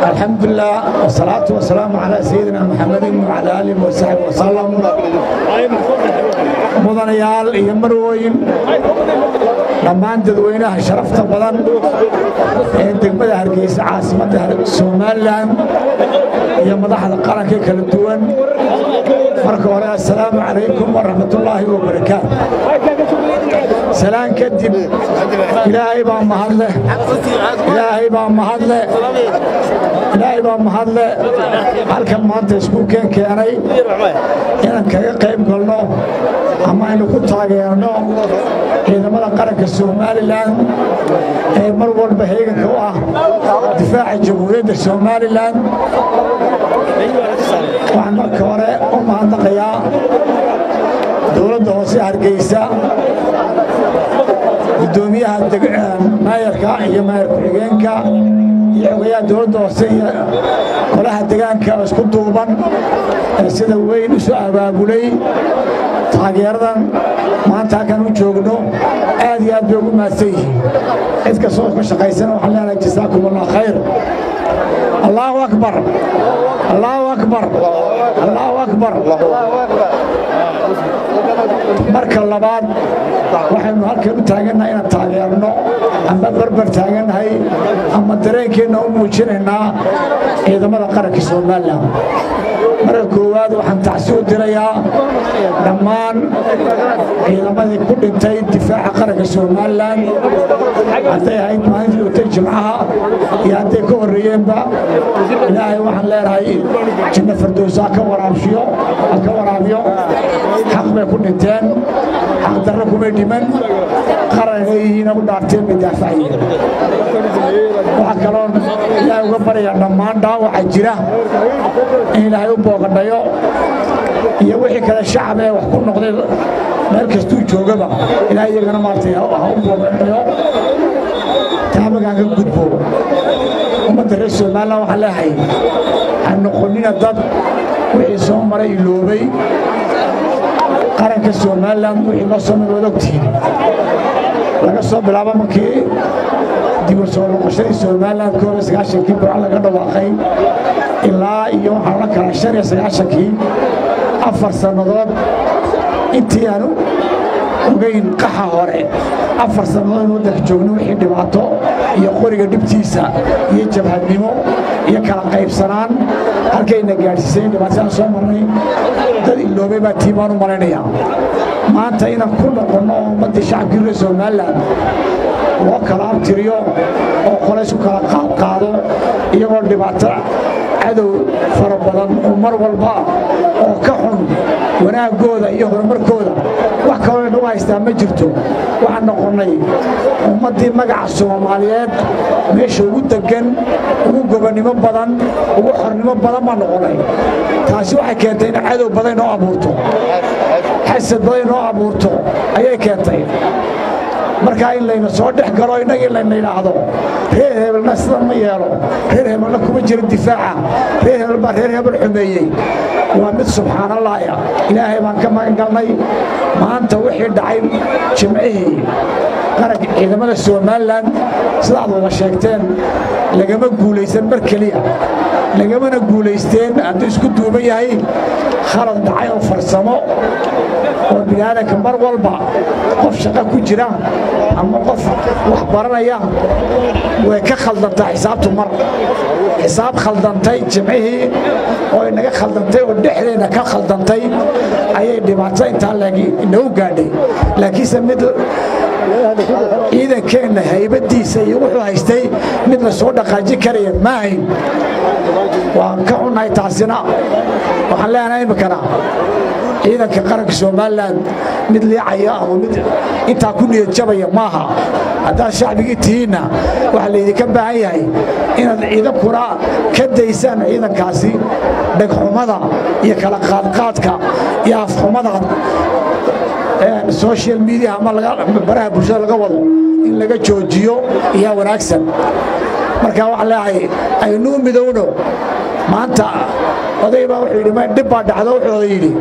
الحمد لله والصلاة والسلام على سيدنا محمد وعلى آله وصحبه وسلم mudanayaal iyo marwooyin dhammaan dadweynaha sharafta badan ee degmada hargeysa caasimadda somalilan iyo madaxda qaranka kala duwan marka hore assalaamu calaykum waraxmatullaahi wabarakaatu salaan kadib ilaahay baa mahadle ilaahay baa mahadle ilaahay baa mahadle halkan maanta iskuulkeen keenay inaan kaga qayb galno ama aynu ku taageerno ciidamada qaranka somalilan ee mar walba heeganka u ah difaaca jamhuuriyadda somalilan waxaan marka hore u mahadnaqayaa dowladda hoose hargeysa gudoomiyaha maayarka iyo maayar ku-xigeenka iyo xogayaha dowladda hoose iyo golaha degaanka oo isku duuban ee sida weyn isu abaabulay taageeradan maanta halkan u joogno aad iyo aad bay ugu mahadsan yihiin cid kastoo ka shaqaysana waxaan leenahay jasaakum allah khayr allahu akbar allahu akbar allahu akbar marka labaad waxaynu halkan u taagannahay inaan taageerno ama barbar taagannahay ama dareenkeenna u muujinaynaa ciidamada qaranka somalilan marka koowaad waxaan tacsi u dirayaa dhammaan ciidamadii ku dhintay difaaca qaranka somalilan hadday ahayd maalintii dhintay jimcaha iyo hadday ka horreeyeenba ilaahay waxaan leenahay janno fardowsa haka waraabshiyo haka waraabiyo xaq bay ku dhinteen xaq darro kumay dhiman qaranay yihiina u dhaarteen bay daafacayeen waxaa kaloon ilaahay uga baryayaa dhammaan dhaawaca jira in ilaahay u boogadhayo iyo wixii kale shacab ee wax ku noqday meel kastuu joogaba ilaahay iyagana maartay ha u boogadhayo taamagaan ka gudbo ummadda reer somalilan waxaan leehay ha noqonina dad wixii soo maray iloobay qaranka somalilan wixii loo soo maray waad ogtihiin laga soo bilaabo markii dibur soo noqoshadii somalilan koob iyo sagaashankii burca laga dhawaaqay ilaa iyo waxaan la kala shan iyo sagaashankii afar sannadood intii aanu ogayn qaxa hore afar sannadood in waddanka joogno wixii dhibaato iyo qoriga dhibtiisa iyo jabhadnimo iyo kala qaybsanaan halkayna gaadhsiisay dhibaatada soo marnay dad iloobay baa tii baan u malaynayaa maanta inaan ku noqonno oo ummaddii shacabkii reer somalilan loo kala abtiriyo oo qolaysu kala qaadqaado iyagoo dhibaato cadow fara badan oo mar walba oo ka xun wanaaggooda iyo horumarkooda wax kaloo inagu haystaa ma jirto waxaan noqonnay ummaddii magaca soomaaliyeed meesha ugu deggan ugu gobonnimo badan ugu xornimo badan baan noqonnay taasi waxay keentay in cadow badan inoo abuurto xasad badan inoo abuurto ayay keentay markaa in layna soo dhex galo innagii layna yidhaahdo reer hebelna sidan ma yeelo reer hebelna kuma jira difaaca reer hebel baa reer hebel xumeeyey waa mid subxaanallahya ilaahay baan ka magan galnay maanta wixii dhacay jimcihii qaranka ciidamada somalilan sidaad wada sheegteen lagama guulaysan mar keliya lagamana guulaysteen hadduu isku duuban yahay khalad dhacay oo farsamo oo biniaadanka mar walba qof shaqo ku jira ama qof wax baranaya way ka khaldantaa xisaabtu mar xisaab khaldantay jimcihii oo inaga khaldantay oo dhexdeenna ka khaldantay ayay dhibaato intaa inagu gaadhay laakiinse mid ciidankeenna haybadiisa iyo wuxuu haystay mid la soo dhaqaajin karaya ma hayn waan ka xunnahay taasina waxaan leenahay iminkana ciidanka qaranka somalilan mid liicaya ama mid intaa ku niyad jabaya maaha haddaad shacbigii tihiinna waxaa laydinka baahan yahay inaad ciidankuna ka daysaan ciidankaasi dhegxumada iyo kala qaadqaadka iyo afxumada social media ama baraha bulshada laga wado in laga joojiyo ayaa wanaagsan marka waxaan leeyahay aynuu midowno maanta oday baa wuxuu yidhi dhib baa dhacdo wuxuu oday yidhi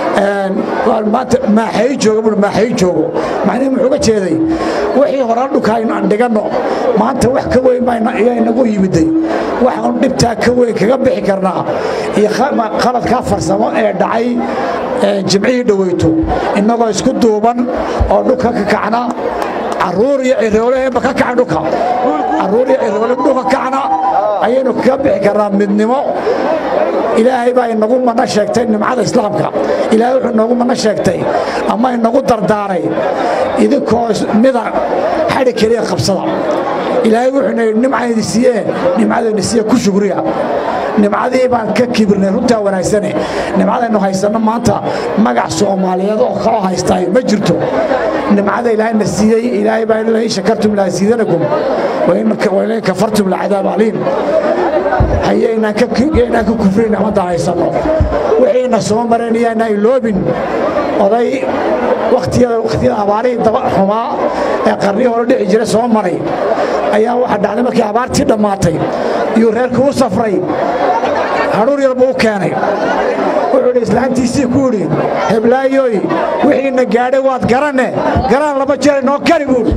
maanta maaxay joogo bui maaxay joogo macnihi muxuu ga jeeday wixii hore dhulka aan dhiganno maanta wax ka weyn baa inagu yimiday waxaan dhibtaa ka weyn kaga bixi karnaa iyo qaladkaa farsamo ee dhacay jimcihii dhoweyto innagoo isku duuban oo dhulka ka kacna caruur iyo cirooleheenba ka kacan dhulka caruur iyo ciroole dhulka kacna ayaynu kaga bixi karnaa midnimo ilaahay baa inagu mana sheegtay nimcada islaamka ilaahay wuxuu inoogu mana sheegtay ama inagu dardaaray idinkoo mida xadhi keliya qabsada ilaahay wuxuuna yidhi nimcaydi siiyee nimcadayna siiye ku shugriya nimcadii baan ka kibirnay runtaa wanaagsane nimcadaynu haysanno maanta magac soomaaliyeed oo kaloo haystaay ma jirto nimcada ilaahayna siiyey ilaahay baa lain shakartum laasiidanakum wain kafartum lacadaab aliim hayaynaan ka kufrin nimada haysanno wixiina soo mareen iyaanaan iloobin oday wakhtiyada abaarihii daba xumaa ee qarnihii hore dhici jira soo maray ayaa waxa dhacday markii abaartii dhammaatay iyuu reerkii u safray hadhuur yar buu u keenay wuxuu idhi islaantiisii ku idhi heblaayoy wixiina gaadhay waad garanne garaan laba jeer inoo kari buuhi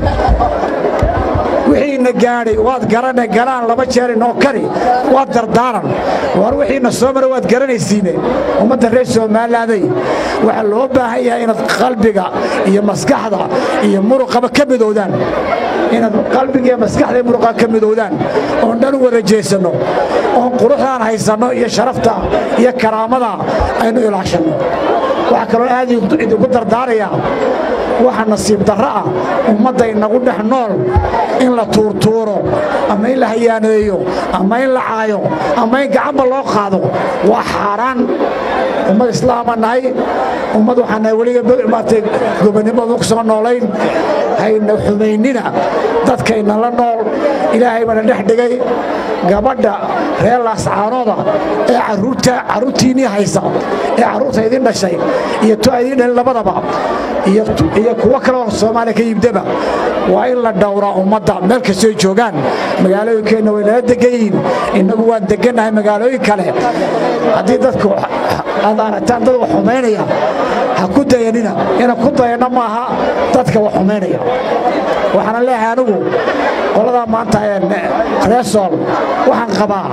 wixiina gaadhay waad garanne garaan laba jeer inoo kari waad dardaaran war wixiina soo mara waad garanaysiine ummadda reer soomaalilaaday waxaa loo baahan yahay inaad qalbiga iyo maskaxda iyo muruqaba ka midoodaan inaad qalbiga iyo maskaxda iyo muruqa ka midoodaan oon dhan u wada jeesanno oon quruxdaan haysanno iyo sharafta iyo karaamada aynu ilaashanno waxaa kaloo aad idinku dardaarayaa waxa nasiib darro ah ummadda inagu dhex nool in la tuurtuuro ama in la hayaaneeyo ama in la caayo ama in gacanba loo qaado waa xaaraan ummad islaama nahay ummad waxaa nahay weliga maartay gobonnimadu ku soo noolayn hayna xumaynina dadkayna la nool ilaahay baana dhex dhigay gabadha reer laascaanooda ee carruurtiinnii haysa ee carruurta idin dhashay iyo to idin dhalin labadaba iyo kuwo kaleo soomaaliya ka yibdaba waa in la dhowraa ummadda meel kastoy joogaan magaalooyinkeenna way nala degan yihiin innagu waan degannahay magaalooyin kale haddii dadku aad aragtaan dad wax xumaynaya ha ku dayanina inaan ku dayanno maaha dadka wax xumaynaya waxaana leeyahay anigu qoladaa maanta reesool waxaan qabaa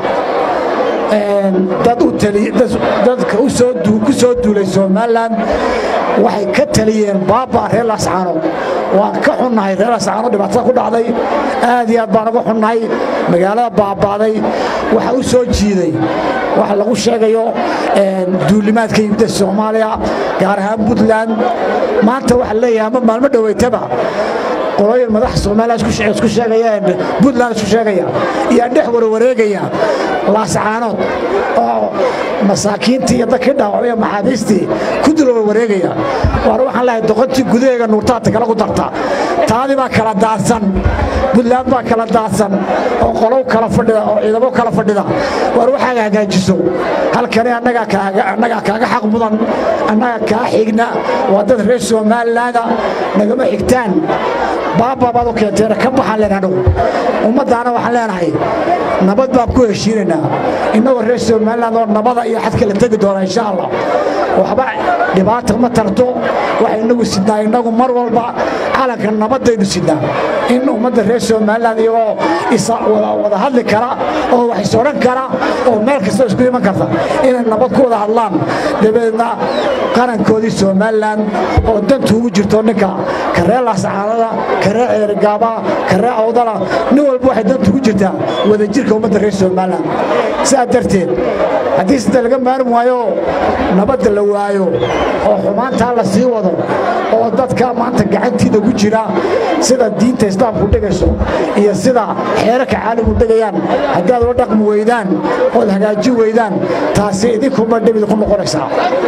dad dadka ku soo duulay somalilan waxay ka taliyeen baaba reer laascaano waan ka xunnahay reer laascaano dhibaatada ku dhacday aad iyo aad baan uga xunnahay magaalada baaba'day waxa u soo jiiday waxa lagu sheegayo duulimaadka yimida soomaaliya gaar ahaan puntland maanta waxa leeyahay ama maalmo dhoweytaba qolooyin madaxa soomaaliya isku sheegaya puntland isku sheegaya iyo dhex warwareegaya laascaanood oo masaakiintii iyo dadkii dhaawacmaya maxaabiistii ku dul warwareegaya waar waxaan leehay doqontii gudaheega nuurtaata kala ku darta taadii baa kala daadsan puntland baa kala daadsan oo qolow kala fadhida oo ciidamo kala fadhida waar waxaaga hagaajiso halkani annagaa kaaga xaq mudan annaga kaa xigna waa dad reer somalilaanda nagama xigtaan baaba baad u keenteena ka baxaan leenahay ummaddaana waxaan leenahay nabad baan ku heshiinaynaa innagoo reer somaliland oo nabada iyo xadka la tegi doona insha allah waxba dhibaata ma tarto waxay inagu sidnaa innagu mar walba calanka nabadaynu sidnaa in ummadda reer somaliland iyagoo wada hadli kara oo wax is odhan kara oo meel kasta isku iman karta inay nabad ku wada hadlaan dabadeedna qarankoodii somaliland oo dantu ugu jirto ninka ka reer laascaanada ka reer ceerigaaba ka reer awdala nin walba waxay dantu ugu jirtaa wadajirka ummadda reer somaliland sidaa darteed haddii sida laga maarmi waayo nabadda la waayo oo xumaantaa la sii wado oo dadka maanta gacantiida ku jira sida diinta islaamku dhigayso iyo sida xeerarka caalamku dhigayaan haddii aad ula dhaqmi weydaan ood hagaajin weydaan taasi idinkuba dhibid ku noqonaysaa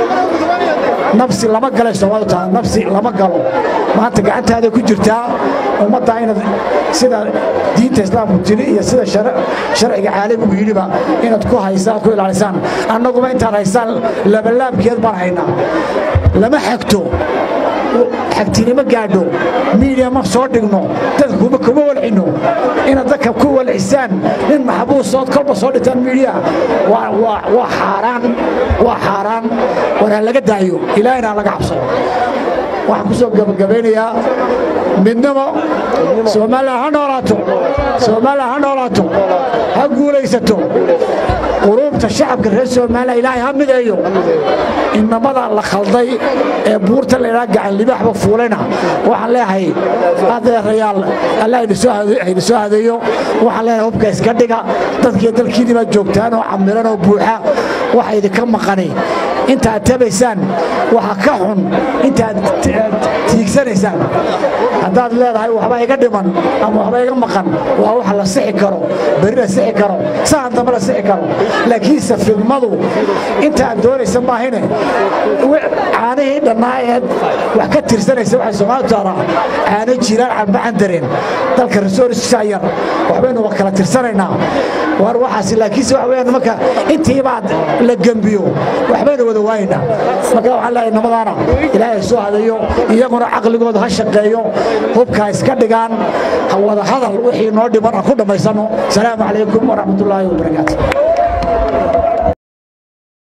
nafsi lama galay soomaalidu tahay nafsi lama galo maanta gacantaada ku jirtaa ummadda inaad sida diinta islaamku tiri iyo sida sharciga caalamigu yidhiba inaad ku haysaan ku ilaalisaan annaguba intaad haysaan labalaabkeed baan haynaa lama xagto xagtinimo gaadho miidiya ma soo dhigno dadka kuma kuma walcino inaad dadka ku walcisaan nin maxbuusood kolba soo dhigtaan miidiya waa xaaraan waa xaaraan war ha laga daayo ilaahina ha laga cabsado waxaan ku soo gabagabaynayaa midnimo soomaaliya ha noolaato soomaaliya ha noolaato ha guulaysato quruubta shacabka reer soomaaliya ilaahay ha mideeyo inamada la khalday ee buurta laydhaa gacan libaaxba fuulayna waxaan leeyahay adeerayaal alla ayna soo hadeeyo waxaan leeyahay hubka iska dhiga dadkiiyo dalkiinni baad joogtaan oo camiran oo buuxa waxa idinka maqani intaad tabaysaan waxa ka xun intaad tiigsanaysaan haddaad leedahay waxba iga dhiman ama waxba iga maqan waa wax la sixi karo beri la sixi karo sahan dambe la sixi karo laakiinse fidmadu intaaad doonaysa maahine caanihii dhannaaeed wax ka tirsanaysa waxay soomaalidu taadaa caano jiraan canbacan dareen dalka resourcesaa yar waxbaynu kala tirsanaynaa war waxaas laakiinse waxa weyaan marka intiibaad la gembiyo waxbaynu wada waaynaa marka waxaan leeyahay namadaana ilaahay soo hadayo iyaguna caqligooda ha shaqeeyo hubka iska dhigaan wada hadal wixii noo dhiman aan ku dhammaysanno asalaamu calaykum waraxmatullaahi wabarakaatu